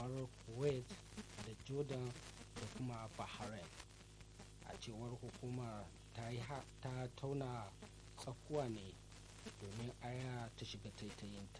kamar kuwait da jordan da kuma bahrain a cewar hukumar ta tauna tsakuwa ne domin aya ta shiga taitayinta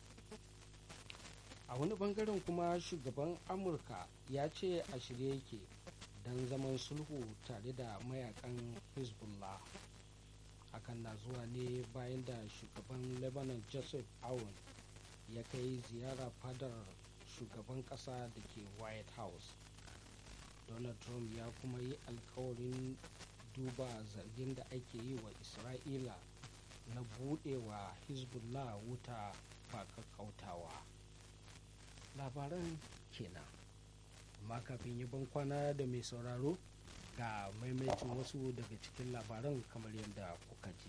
a wani bangaren kuma shugaban amurka ya ce a shirye yake don zaman sulhu tare da mayakan hezbollah hakan na zuwa ne bayan da shugaban lebanon joseph aoun ya kai ziyara fadar shugaban kasa da ke white house donald trump ya kuma yi alkawarin duba zargin da ake yi wa isra'ila na budewa hezbollah wuta ba kakkautawa labaran kenan amma kafin yi ban kwana da mai sauraro ga maimaitin wasu daga cikin labaran kamar yadda kuka ji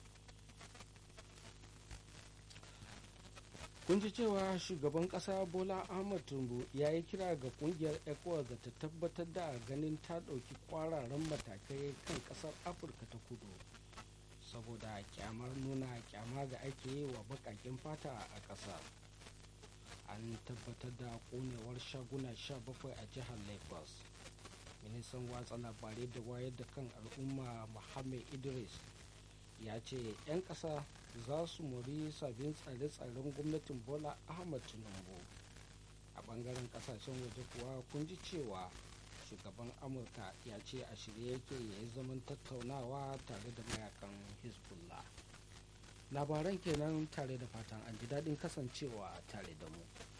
kun ji cewa shugaban kasa bola ahmad tinubu ya yi kira ga kungiyar ecowas da ta tabbatar da ganin ta ɗauki kwararan matakai kan ƙasar afirka ta kudu saboda kyamar nuna kyama da ake yi wa baƙaƙen fata a ƙasar an tabbatar da ƙonewar shaguna 17 a jihar lagos ministan watsa labarai da wayar da kan al'umma muhammad idris ya ce 'yan ƙasa za su mori sabbin tsare-tsaren gwamnatin bola ahmad tinubu a bangaren kasashen waje kuwa kun ji cewa shugaban amurka ya ce a shirye yake ya yi zaman tattaunawa tare da mayakan hezbollah labaran kenan tare da fatan an ji daɗin kasancewa tare da mu